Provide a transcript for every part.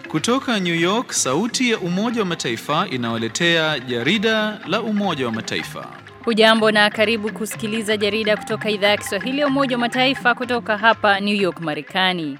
Kutoka New York, sauti ya Umoja wa Mataifa inawaletea jarida la Umoja wa Mataifa. Hujambo na karibu kusikiliza jarida kutoka idhaa ya Kiswahili ya Umoja wa Mataifa kutoka hapa New York, Marekani.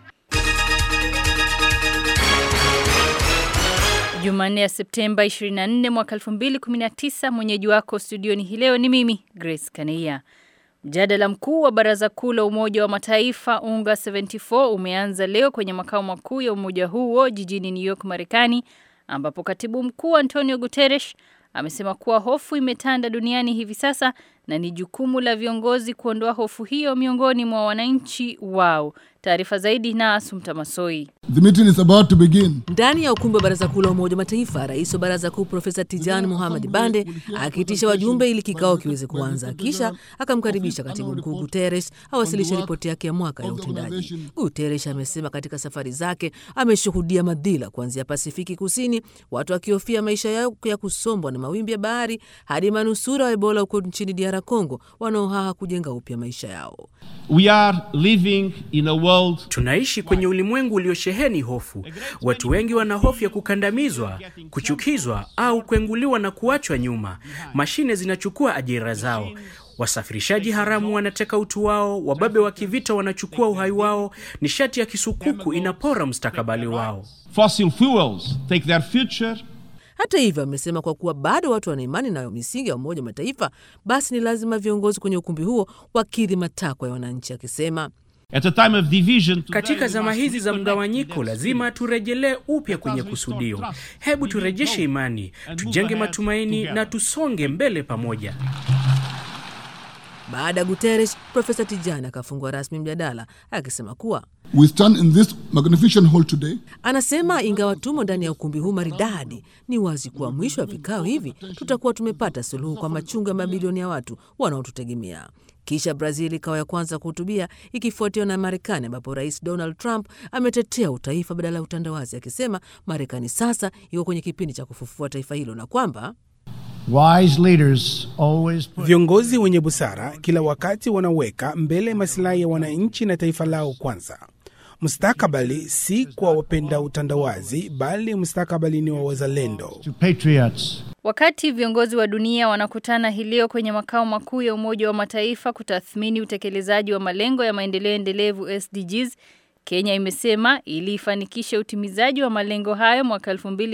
Jumanne ya Septemba 24 mwaka 2019, mwenyeji wako studioni hii leo ni mimi Grace Kaneia. Mjadala mkuu wa Baraza Kuu la Umoja wa Mataifa UNGA 74 umeanza leo kwenye makao makuu ya umoja huo jijini New York, Marekani, ambapo Katibu Mkuu Antonio Guterres amesema kuwa hofu imetanda duniani hivi sasa na ni jukumu la viongozi kuondoa hofu hiyo miongoni mwa wananchi wao. Taarifa zaidi na Asumta Masoi. The meeting is about to begin. Ndani ya ukumbi wa baraza kuu la Umoja wa Mataifa, rais wa baraza kuu Profesa Tijani Mohamed Bande akiitisha wajumbe ili kikao kiweze kuanza, kisha akamkaribisha katibu mkuu Guterres awasilishe ripoti yake ya mwaka ya utendaji. Guterres amesema katika safari zake ameshuhudia madhila kuanzia Pasifiki Kusini, watu wakihofia maisha yao ya kusombwa na mawimbi ya bahari, hadi manusura wa Ebola huko nchini DR Congo wanaohaha kujenga upya maisha yao. We are living in a world Tunaishi kwenye ulimwengu uliosheheni hofu. Watu wengi wana hofu ya kukandamizwa, kuchukizwa au kuenguliwa na kuachwa nyuma. Mashine zinachukua ajira zao. Wasafirishaji haramu wanateka utu wao, wababe wa kivita wanachukua uhai wao, nishati ya kisukuku inapora mustakabali wao. fossil fuels take their future Hata hivyo, amesema kwa kuwa bado watu wana imani nayo misingi ya Umoja wa Mataifa, basi ni lazima viongozi kwenye ukumbi huo wakidhi matakwa ya wananchi, akisema at a time of division. today Katika we zama must hizi za reconnect mgawanyiko, with that lazima spirit. turejelee upya kwenye Let us restore kusudio. trust, Hebu rebuild turejeshe hope, imani, and move tujenge ahead matumaini together. na tusonge mbele pamoja. Baada ya Guterres, Profesa Tijani akafungua rasmi mjadala akisema kuwa We stand in this magnificent hall today anasema ingawa tumo ndani ya ukumbi huu maridadi, ni wazi kuwa mwisho wa vikao hivi tutakuwa tumepata suluhu kwa machungu ya mabilioni ya watu wanaotutegemea. Kisha Brazil ikawa ya kwanza kuhutubia ikifuatiwa na Marekani, ambapo Rais Donald Trump ametetea utaifa badala ya utandawazi, akisema Marekani sasa iko kwenye kipindi cha kufufua taifa hilo na kwamba Wise leaders always put Viongozi wenye busara kila wakati wanaweka mbele masilahi ya wananchi na taifa lao kwanza. Mustakabali si kwa wapenda utandawazi, bali mustakabali ni wa wazalendo. to patriots. Wakati viongozi wa dunia wanakutana hii leo kwenye makao makuu ya Umoja wa Mataifa kutathmini utekelezaji wa malengo ya maendeleo endelevu SDGs, Kenya imesema ili ifanikishe utimizaji wa malengo hayo mwaka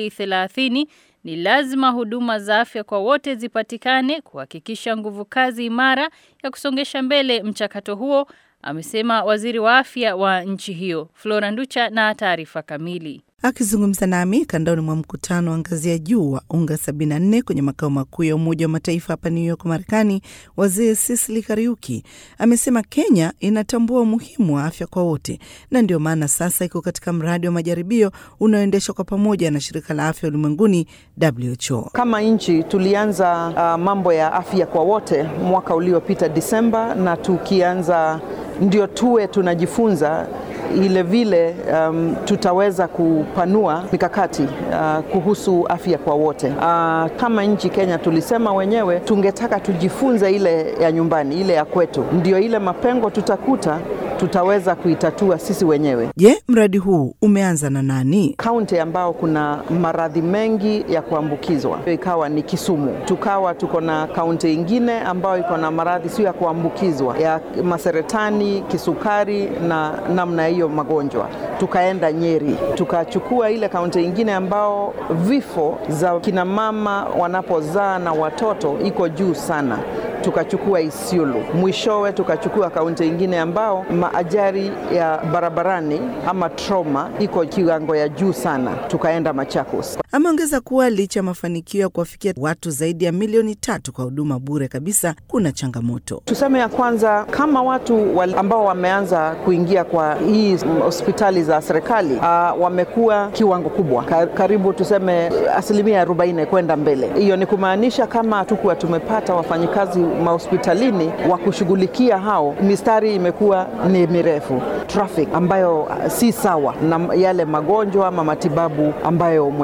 2030 ni lazima huduma za afya kwa wote zipatikane, kuhakikisha nguvu kazi imara ya kusongesha mbele mchakato huo, amesema waziri wa afya wa nchi hiyo. Flora Nducha na taarifa kamili. Akizungumza nami kandoni mwa mkutano wa ngazi ya juu wa UNGA 74 kwenye makao makuu ya Umoja wa Mataifa hapa New York, Marekani, waziri Sisili Kariuki amesema Kenya inatambua umuhimu wa afya kwa wote na ndio maana sasa iko katika mradi wa majaribio unaoendeshwa kwa pamoja na shirika la afya ulimwenguni WHO. Kama nchi tulianza uh, mambo ya afya kwa wote mwaka uliopita Disemba, na tukianza ndio tuwe tunajifunza ile vile um, tutaweza kupanua mikakati uh, kuhusu afya kwa wote. Uh, kama nchi Kenya tulisema wenyewe tungetaka tujifunze ile ya nyumbani, ile ya kwetu, ndio ile mapengo tutakuta tutaweza kuitatua sisi wenyewe. Je, mradi huu umeanza na nani? Kaunti ambao kuna maradhi mengi ya kuambukizwa ikawa ni Kisumu, tukawa tuko na kaunti ingine ambayo iko na maradhi sio ya kuambukizwa ya maseretani, kisukari na namna hiyo magonjwa. Tukaenda Nyeri, tukachukua ile kaunti ingine ambao vifo za kina mama wanapozaa na watoto iko juu sana tukachukua Isiolo. Mwishowe tukachukua kaunti ingine ambao maajari ya barabarani ama trauma iko kiwango ya juu sana, tukaenda Machakos. Ameongeza kuwa licha ya mafanikio ya kuwafikia watu zaidi ya milioni tatu kwa huduma bure kabisa, kuna changamoto. Tuseme ya kwanza, kama watu wal- ambao wameanza kuingia kwa hii hospitali za serikali uh, wamekuwa kiwango kubwa, Ka- karibu tuseme asilimia 40 kwenda mbele. Hiyo ni kumaanisha kama hatukuwa tumepata wafanyikazi mahospitalini wa kushughulikia hao, mistari imekuwa ni mirefu, traffic ambayo uh, si sawa na yale magonjwa ama matibabu ambayo mwenyewe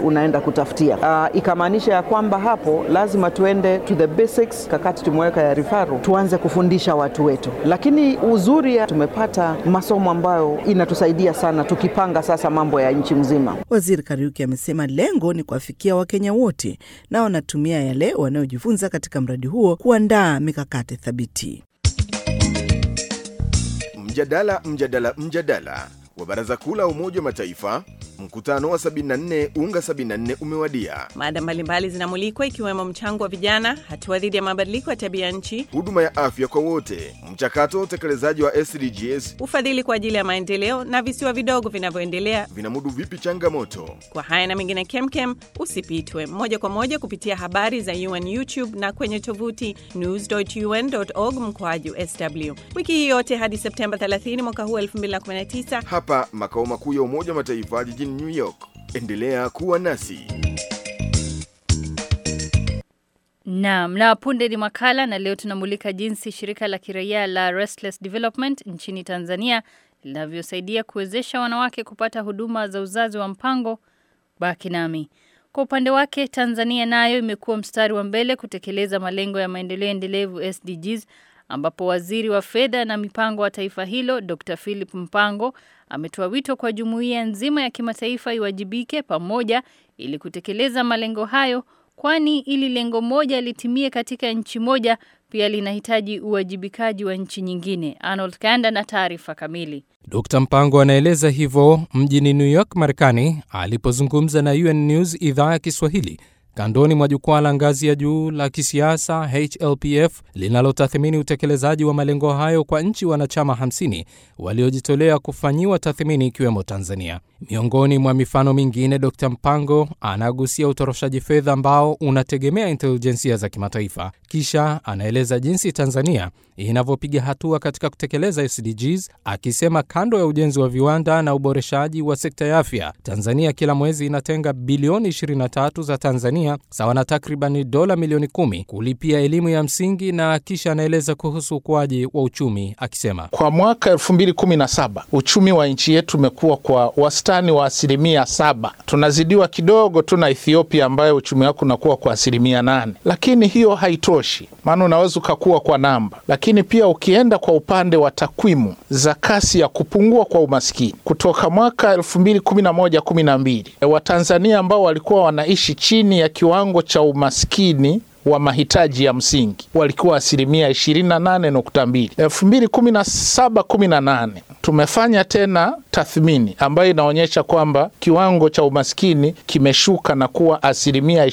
unaenda kutafutia. Uh, ikamaanisha ya kwamba hapo lazima tuende to the basics, kakati tumeweka ya rifaru, tuanze kufundisha watu wetu, lakini uzuri ya tumepata masomo ambayo inatusaidia sana tukipanga sasa mambo ya nchi mzima. Waziri Kariuki amesema lengo ni kuwafikia Wakenya wote na wanatumia yale wanayojifunza katika mradi huo kuandaa mikakati thabiti. Mjadala, mjadala, mjadala wa Baraza Kuu la Umoja wa Mataifa, mkutano wa 74 UNGA 74 umewadia. Mada mbalimbali zinamulikwa ikiwemo mchango wa vijana, hatua dhidi ya mabadiliko ya tabia nchi, huduma ya afya kwa wote, mchakato wa utekelezaji wa SDGs, ufadhili kwa ajili ya maendeleo na visiwa vidogo vinavyoendelea vinamudu vipi changamoto. Kwa haya na mengine kemkem, usipitwe moja kwa moja kupitia habari za UN YouTube na kwenye tovuti news.un.org mkoaju sw wiki hii yote hadi Septemba 30 mwaka huu 2019 hapa makao makuu ya Umoja wa Mataifa jijini New York. Endelea kuwa nasi. Naam, na punde ni makala na leo tunamulika jinsi shirika la kiraia la Restless Development nchini Tanzania linavyosaidia kuwezesha wanawake kupata huduma za uzazi wa mpango. Baki nami. Kwa upande wake, Tanzania nayo imekuwa mstari wa mbele kutekeleza malengo ya maendeleo endelevu SDGs ambapo waziri wa fedha na mipango wa taifa hilo Dr. Philip Mpango ametoa wito kwa jumuiya nzima ya kimataifa iwajibike pamoja ili kutekeleza malengo hayo kwani ili lengo moja litimie katika nchi moja pia linahitaji uwajibikaji wa nchi nyingine. Arnold Kanda na taarifa kamili. Dr. Mpango anaeleza hivyo mjini New York, Marekani alipozungumza na UN News idhaa ya Kiswahili kandoni mwa jukwaa la ngazi ya juu la kisiasa HLPF linalotathmini utekelezaji wa malengo hayo kwa nchi wanachama 50 waliojitolea kufanyiwa tathmini ikiwemo Tanzania. Miongoni mwa mifano mingine, Dr. Mpango anagusia utoroshaji fedha ambao unategemea intelijensia za kimataifa. Kisha anaeleza jinsi Tanzania inavyopiga hatua katika kutekeleza SDGs, akisema kando ya ujenzi wa viwanda na uboreshaji wa sekta ya afya, Tanzania kila mwezi inatenga bilioni 23 za Tanzania sawa na takribani dola milioni kumi kulipia elimu ya msingi, na kisha anaeleza kuhusu ukuaji wa uchumi akisema, kwa mwaka 2017 uchumi wa nchi yetu umekuwa kwa wastani wa asilimia saba. Tunazidiwa kidogo tu na Ethiopia ambayo uchumi wake unakuwa kwa asilimia nane, lakini hiyo haitoshi, maana unaweza ukakuwa kwa namba, lakini pia ukienda kwa upande wa takwimu za kasi ya kupungua kwa umaskini kutoka mwaka 2011 12 Watanzania ambao walikuwa wanaishi chini ya kiwango cha umaskini wa mahitaji ya msingi walikuwa asilimia 28.2. 2017 18 tumefanya tena tathmini ambayo inaonyesha kwamba kiwango cha umaskini kimeshuka na kuwa asilimia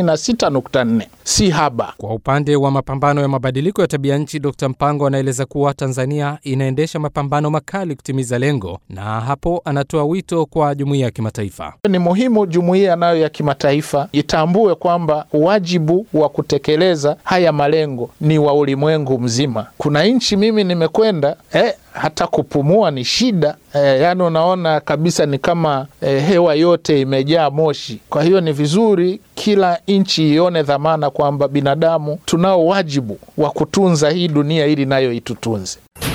26.4, si haba. Kwa upande wa mapambano ya mabadiliko ya tabia nchi, Dr. Mpango anaeleza kuwa Tanzania inaendesha mapambano makali kutimiza lengo, na hapo anatoa wito kwa jumuiya ya kimataifa. Ni muhimu jumuiya nayo ya kimataifa itambue kwamba wajibu wa kutekeleza haya malengo ni wa ulimwengu mzima. Kuna nchi mimi nimekwenda eh, hata kupumua ni shida eh, yaani unaona kabisa ni kama eh, hewa yote imejaa moshi. Kwa hiyo ni vizuri kila nchi ione dhamana kwamba binadamu tunao wajibu wa kutunza hii dunia ili nayo itutunze.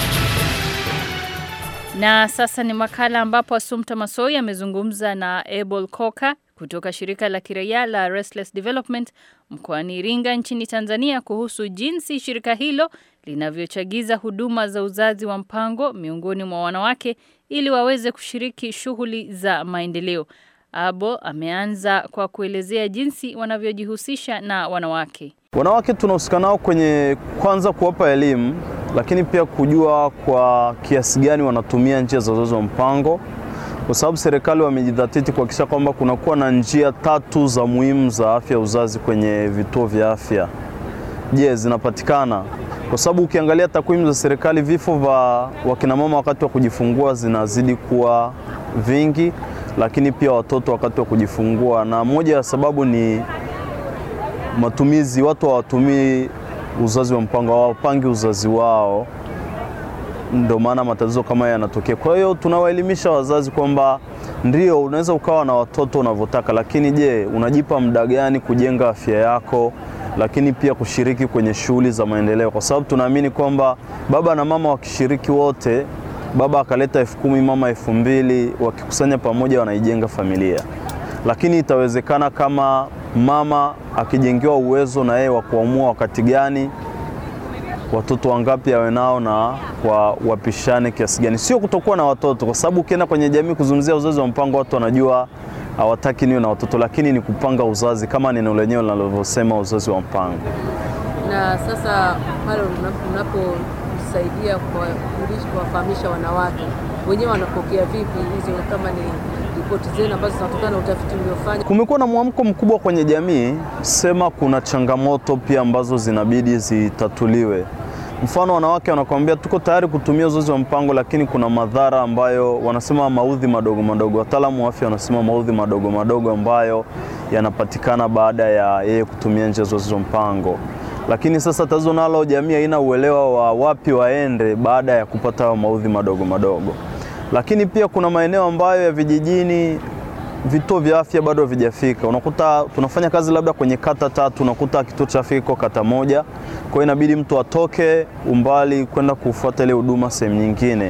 Na sasa ni makala ambapo Assumpta Massoi amezungumza na Abel Koka kutoka shirika la kiraia la Restless Development mkoani Iringa nchini Tanzania kuhusu jinsi shirika hilo linavyochagiza huduma za uzazi wa mpango miongoni mwa wanawake ili waweze kushiriki shughuli za maendeleo. Abo ameanza kwa kuelezea jinsi wanavyojihusisha na wanawake. Wanawake tunahusika nao kwenye kwanza kuwapa elimu, lakini pia kujua kwa kiasi gani wanatumia njia za uzazi wa mpango kwa sababu serikali wamejidhatiti kuhakikisha kwamba kunakuwa na njia tatu za muhimu za afya uzazi kwenye vituo vya afya. Je, zinapatikana? Kwa sababu ukiangalia takwimu za serikali, vifo vya wakinamama wakati wa kujifungua zinazidi kuwa vingi, lakini pia watoto wakati wa kujifungua, na moja ya sababu ni matumizi, watu hawatumii uzazi wa mpango, hawapangi uzazi wao ndio maana matatizo kama haya yanatokea. Kwa hiyo tunawaelimisha wazazi kwamba ndio unaweza ukawa na watoto unavyotaka, lakini je, unajipa muda gani kujenga afya yako, lakini pia kushiriki kwenye shughuli za maendeleo, kwa sababu tunaamini kwamba baba na mama wakishiriki wote, baba akaleta elfu kumi mama elfu mbili wakikusanya pamoja, wanaijenga familia. lakini itawezekana kama mama akijengewa uwezo na yeye wa kuamua wakati gani watoto wangapi awe nao na kwa wapishane kiasi gani. Sio kutokuwa na watoto, kwa sababu ukienda kwenye jamii kuzungumzia uzazi wa mpango, watu wanajua hawataki niwe na watoto, lakini ni kupanga uzazi kama neno lenyewe linalovyosema uzazi wa mpango. Na sasa pale unaposaidia kuwafahamisha wanawake wenyewe, wanapokea vipi hizo, kama ni ripoti zenu ambazo zinatokana na utafiti uliofanya? Kumekuwa na mwamko mkubwa kwenye jamii, sema kuna changamoto pia ambazo zinabidi zitatuliwe. Mfano, wanawake wanakuambia tuko tayari kutumia uzazi wa mpango, lakini kuna madhara ambayo wanasema maudhi madogo madogo. Wataalamu wa afya wanasema maudhi madogo madogo ambayo yanapatikana baada ya yeye kutumia njia za uzazi wa mpango. Lakini sasa tatizo nalo, jamii haina uelewa wa wapi waende baada ya kupata maudhi madogo madogo. Lakini pia kuna maeneo ambayo ya vijijini vituo vya afya bado havijafika. Unakuta tunafanya kazi labda kwenye kata tatu, unakuta kituo cha afya kiko kata moja, kwa hiyo inabidi mtu atoke umbali kwenda kufuata ile huduma sehemu nyingine.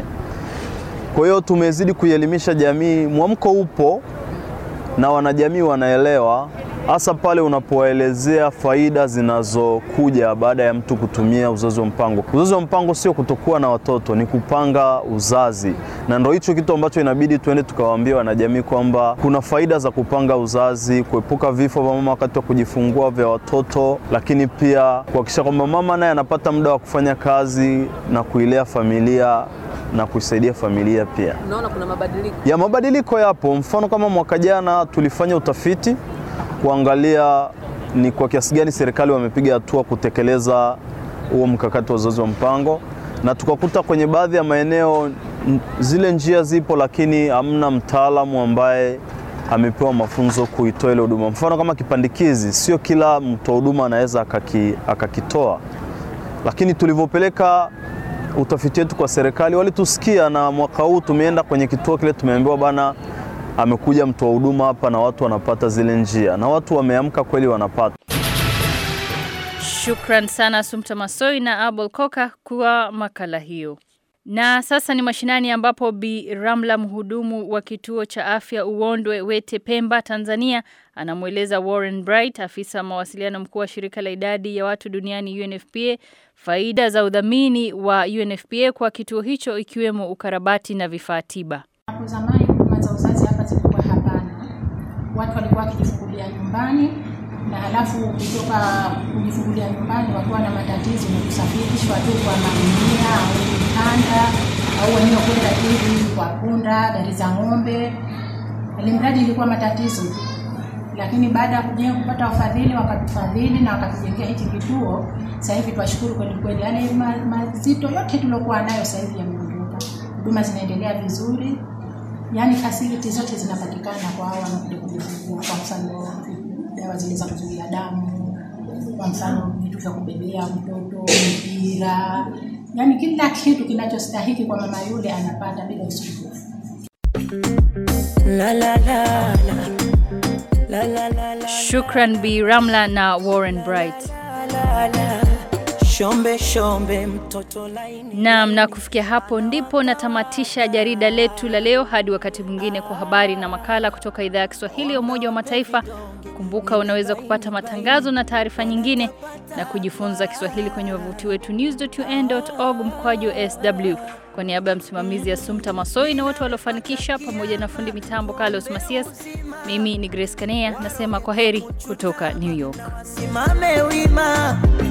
Kwa hiyo tumezidi kuielimisha jamii, mwamko upo na wanajamii wanaelewa, hasa pale unapowaelezea faida zinazokuja baada ya mtu kutumia uzazi wa mpango. Uzazi wa mpango sio kutokuwa na watoto, ni kupanga uzazi, na ndo hicho kitu ambacho inabidi tuende tukawaambia wanajamii kwamba kuna faida za kupanga uzazi, kuepuka vifo vya mama wakati wa kujifungua vya watoto, lakini pia kuhakikisha kwamba mama naye anapata muda wa kufanya kazi na kuilea familia na kuisaidia familia pia. Unaona kuna mabadiliko ya mabadiliko yapo. Mfano kama mwaka jana tulifanya utafiti kuangalia ni kwa kiasi gani serikali wamepiga hatua kutekeleza huo mkakati wa uzazi wa mpango, na tukakuta kwenye baadhi ya maeneo zile njia zipo, lakini hamna mtaalamu ambaye amepewa mafunzo kuitoa ile huduma. Mfano kama kipandikizi, sio kila mtoa huduma anaweza akaki, akakitoa, lakini tulivyopeleka utafiti wetu kwa serikali walitusikia, na mwaka huu tumeenda kwenye kituo kile, tumeambiwa bana, amekuja mtoa huduma hapa na watu wanapata zile njia, na watu wameamka kweli, wanapata. Shukran sana Sumta Masoi na Abel Koka kwa makala hiyo. Na sasa ni mashinani ambapo Bi Ramla mhudumu wa kituo cha afya Uwondwe Wete Pemba Tanzania anamweleza Warren Bright afisa mawasiliano mkuu wa shirika la idadi ya watu duniani UNFPA faida za udhamini wa UNFPA kwa kituo hicho ikiwemo ukarabati na vifaa tiba. Hapo zamani huduma za uzazi hapa zilikuwa hapana, watu walikuwa wakijifungulia nyumbani na halafu kutoka kujifungulia nyumbani wakiwa na matatizo ni kusafirishwa tu kwa magunia au mikanda au wenyewe kwenda hivi kwa punda, gari za ng'ombe, alimradi ilikuwa matatizo tu. Lakini baada ya kujenga kupata wafadhili, wakatufadhili na wakatujengea hichi kituo. Sasa hivi twashukuru kweli kweli, yaani mazito yote tuliokuwa nayo sasa hivi yameondoka, huduma zinaendelea vizuri, yaani fasiliti zote zinapatikana kwa hao wanakuja kujifungua, kwa mfano dawa zile za kuzuia damu, kwa mfano vitu vya kubebea mtoto, mpira, yaani kila kitu kinachostahiki kwa mama yule anapata bila usumbufu. La, la, la, la. La, la, la, la, Shukran Bi Ramla na Warren Bright. La, la, shombe shombe mtoto laini. Naam, na kufikia hapo ndipo natamatisha jarida letu la leo. Hadi wakati mwingine kwa habari na makala kutoka idhaa ya Kiswahili ya Umoja wa Mataifa. Kumbuka unaweza kupata matangazo na taarifa nyingine na kujifunza Kiswahili kwenye wavuti wetu news.un.org mkwaju sw. Kwa niaba ya msimamizi ya Sumta Masoi na wote waliofanikisha pamoja na fundi mitambo Carlos Masias, mimi ni Grace Kanea nasema kwa heri kutoka New York. Simame wima